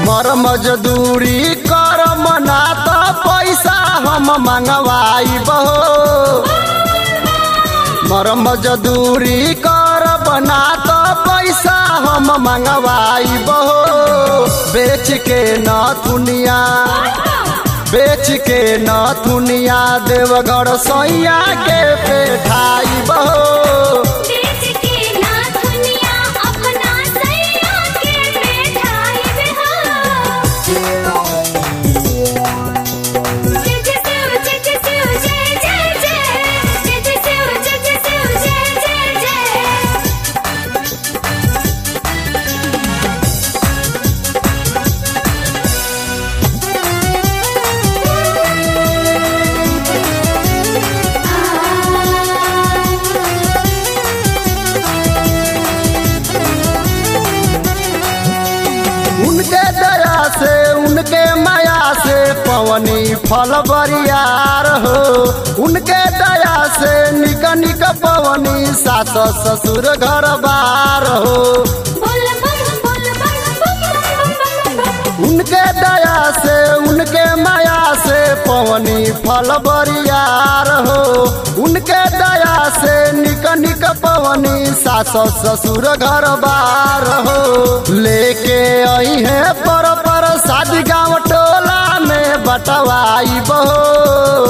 मर मजदूरी कर मना त पैसा हम मंगवाई बहो मर मजदूरी कर बना त पैसा हम मंगवाई बहो बेच के न दुनिया बेच के न दुनिया देवघर सैया के पेठाई बहो बेच के ना दुनिया अपना सैया के बैठाई हो जय जय शिव जय जय शिव जय जय जय जय जय शिव जय जय शिव जय जय जय उनके दया से उनके माया से पवनी फल बरियार हो उनके दया से निक निक पवनी सास ससुर घर बार हो बोल बम बोल बम बम बम बम उनके दया से उनके माया से पवनी फल बरियार हो उनके दया से निक निक पवनी सास ससुर घर बार हो लेके आई है पर पर शादी गाँव टोला में बटवाई बहो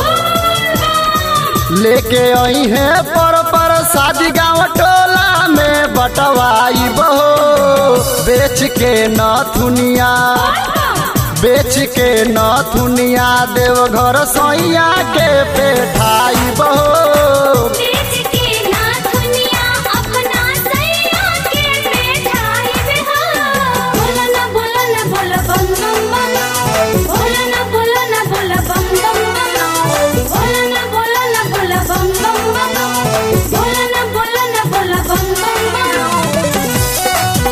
लेके आई है पर पर शादी गाँव टोला में बटवाई बहो बेच के न दुनिया बेच के न दुनिया देवघर सैया के पेठाई बहो बेच के ना दुनिया अपना सैया के बैठाई हो बोल ना बोल ना बोल बम बम बम बोल ना बोल ना बोल बम बम बम बोल ना बोल ना बोल बम बम बम बोल ना बोल ना बोल बम बम बम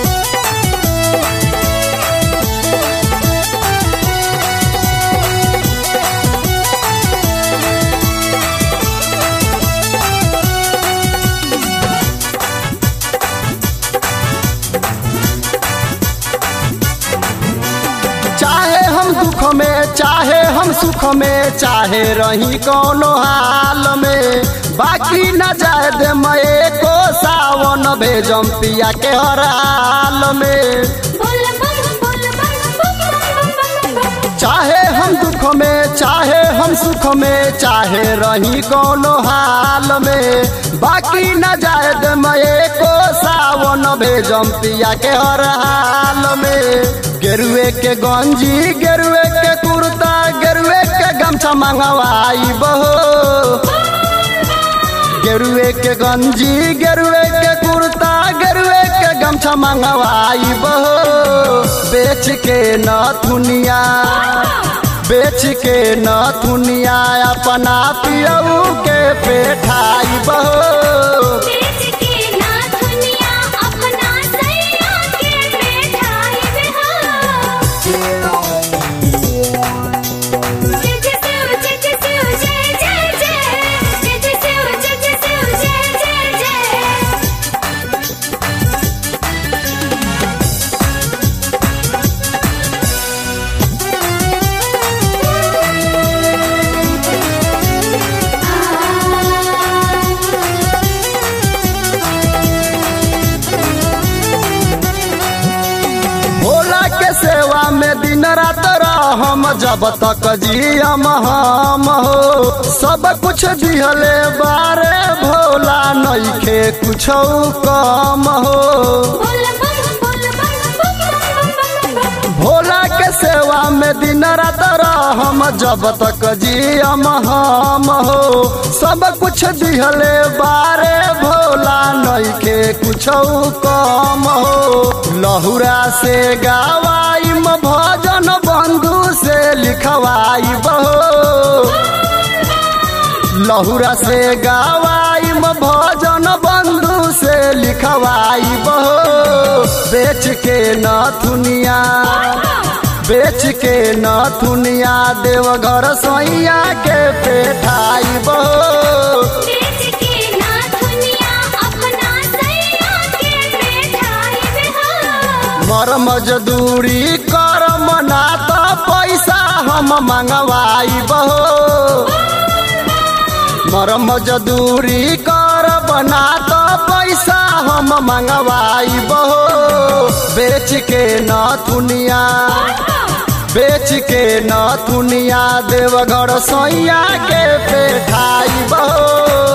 चाहे हम दुख में चाहे हम सुख में चाहे रही कोनो हाल में बाकी न जाए दे मैं को सावन भेजम पिया के हर हाल में बोल बम बोल बम बम बम बम चाहे हम दुख में चाहे हम सुख में चाहे रही कोनो हाल में बाकी न जाए दे मैं को सावन भेजम पिया के हर हाल में गेरुए के गंजी गेरुए के कुर्ता गेरुए के गमछा मंगवाई बहो गेरुए के गंजी गेरुए के कुर्ता गेरुए के गमछा मंगवाई बहो बेच के न दुनिया बेच के न दुनिया अपना पियऊ के पेठाई बहो बेच के ना दुनिया अपना सैया के बैठाई हो जय जय शिव जय जय शिव जय जय जय जय जय शिव जय जय शिव जय जय जय भोला के सेवा में दिन रात हम जब तक जियम हम हो सब कुछ दिहले बारे भोला नइखे कुछ कम हो बोल बम बोल बम बम बम भोला के सेवा में दिन रात हम जब तक जियम हम हो सब कुछ दिहले बारे भोला नइखे कुछ कम हो लहुरा से गावाई भजन बंधु से लिखवाई बहो लहुरा से गावाई भजन बंधु से लिखवाई बहो बेच के न दुनिया बेच के न दुनिया देवघर सैया के पेठाई बहो बेच के ना दुनिया अपना सैया के बैठाई हो मर मजदूरी कर मना तो पैसा हम मंगवाई बहो मर मजदूरी कर बना तो पैसा हम मंगवाई बहो बेच के न दुनिया बेच के न दुनिया देवघर सैया के पेठाई बहो